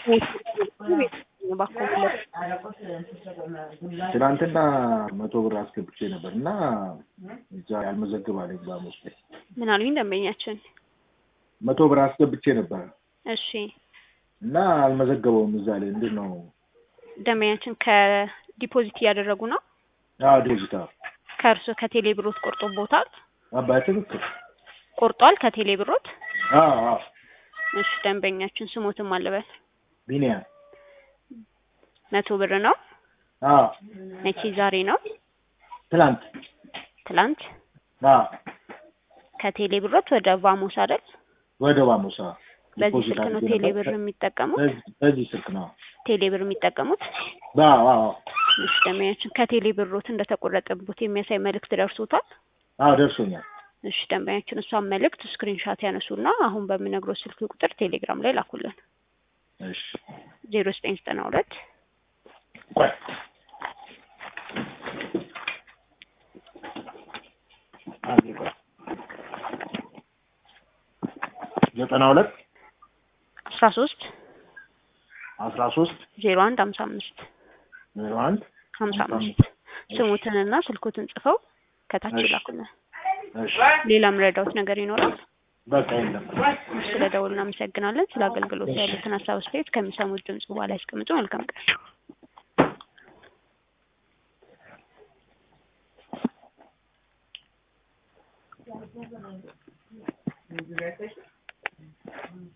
ትናንትና መቶ ብር አስገብቼ ነበር እና እዛ ያልመዘግብ አለኝ በአሞስ ላይ ምን አሉኝ ደንበኛችን? መቶ ብር አስገብቼ ነበር እሺ እና አልመዘገበውም እዛ ላይ እንዴት ነው? ደንበኛችን ከዲፖዚት እያደረጉ ነው። አዎ ዲፖዚት አዎ ከእርሶ ከቴሌ ብሮት ቆርጦቦታል? አባይ ትክክል ቆርጧል ከቴሌ ብሮት? አዎ አዎ እሺ ደንበኛችን ስሞትም አለበት ቢኒያም መቶ ብር ነው። አዎ መቼ ዛሬ ነው? ትናንት ትላንት አዎ ከቴሌ ብሮት ወደ ቫሞስ አይደል? ወደ ባሞሳ በዚህ ዲፖዚት ስልክ ነው አድርጌ ቴሌ ነበር። ብር የሚጠቀሙት? በዚህ- በዚህ ስልክ ነው ቴሌ ብር የሚጠቀሙት? አዎ አዎ እሺ ደንበኛችን ከቴሌ ብሮት እንደተቆረጠቦት የሚያሳይ መልእክት ደርሶታል? አዎ ደርሶኛል እሺ ደንበኛችን እሷን መልእክት ስክሪንሻት ያነሱና አሁን በምነግረው ስልክ ቁጥር ቴሌግራም ላይ ላኩልን። እሺ ዜሮ ዘጠኝ ዘጠና ሁለት ቆይ አንዴ ቆይ ዘጠና ሁለት አስራ ሶስት አስራ ሶስት ዜሮ አንድ ሀምሳ አምስት ዜሮ አንድ ሀምሳ ሀምሳ አምስት ስሙትንና ስልኩትን ጽፈው ከታች እሺ። ይላኩልን። እሺ ሌላ ምረዳውት ነገር ይኖራል? በቃ የለም ስለ ደውል እናመሰግናለን። ስለ አገልግሎት ያሉትን ሀሳብ አስተያየት ከሚሰሙት ድምጽ በኋላ ያስቀምጡ። መልካም ቀን።